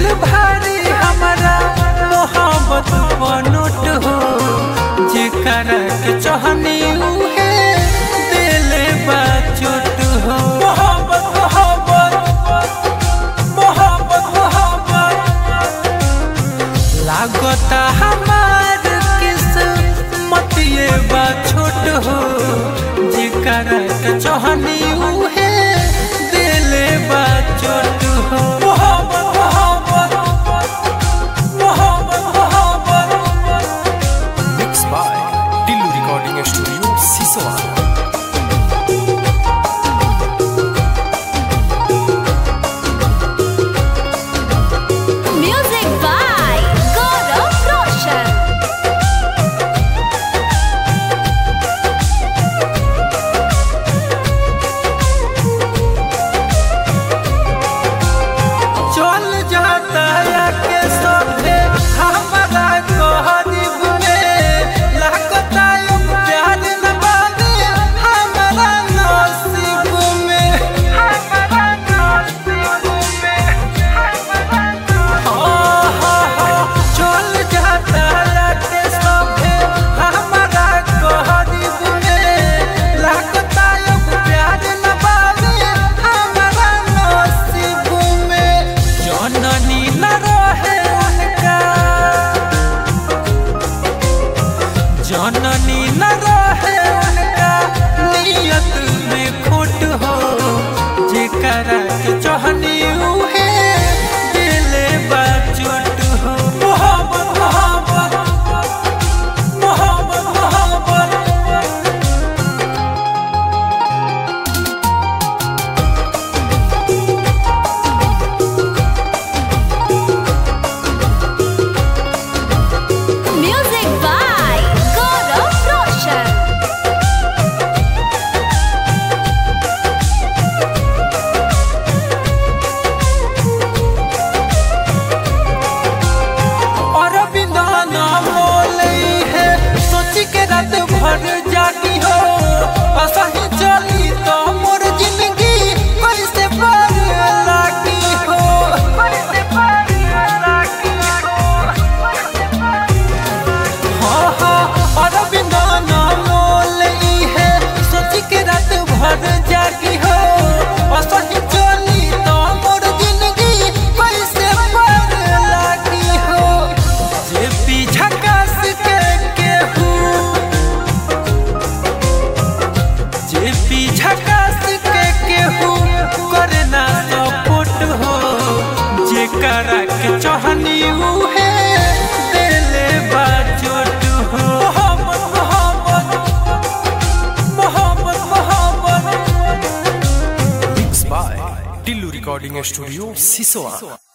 भारी हमारा मोहब्बत बनोट हो जेकरा के चाहनी उहे दिले बा चोट हो मोहब्बत मोहब्बत मोहब्बत मोहब्बत लागता हमार किस्मत ये बा छोट हो जेकरा के चाहनी उहे दिले बा चोट हो मोहब्बत मोहब्बत मोहब्बत मोहब्बत mix by Tillu recording studio Siswa Music by Gaurav Roshan. चल जाता या के सभे हमारा गरीब में लागता यो प्यार न बाबे हमारा नसीब में हमारा नसीब में चल जाता या के सभे हमारा गरीब में लागता यो प्यार न बाबे हमारा नसीब में जननी न रहे उनका जननी न रहे उनका नियत में खोट हो जेकरा के चाहनी उहे दिले बा चोट हो मोहब्बत मोहब्बत मोहब्बत मोहब्बत Music by Gaurav Roshan. और बिना नाम बोले है सोच के रात भर जागी हो असही चली तो मोर जिंदगी कैसे पार लागी हो कैसे पार लागी हो हाँ हाँ और बिना नाम बोले है सोच के रात भर जागी हो असही चली तो मोर जिंदगी कैसे पार लागी हो जे पीछा कस के केहू जे पीछा कस के केहू करे ना सपोर्ट हो जे करा के चाहनी उहे दिले बा चोट हो मोहब्बत मोहब्बत मोहब्बत मोहब्बत mix by Tillu recording studio सिसवा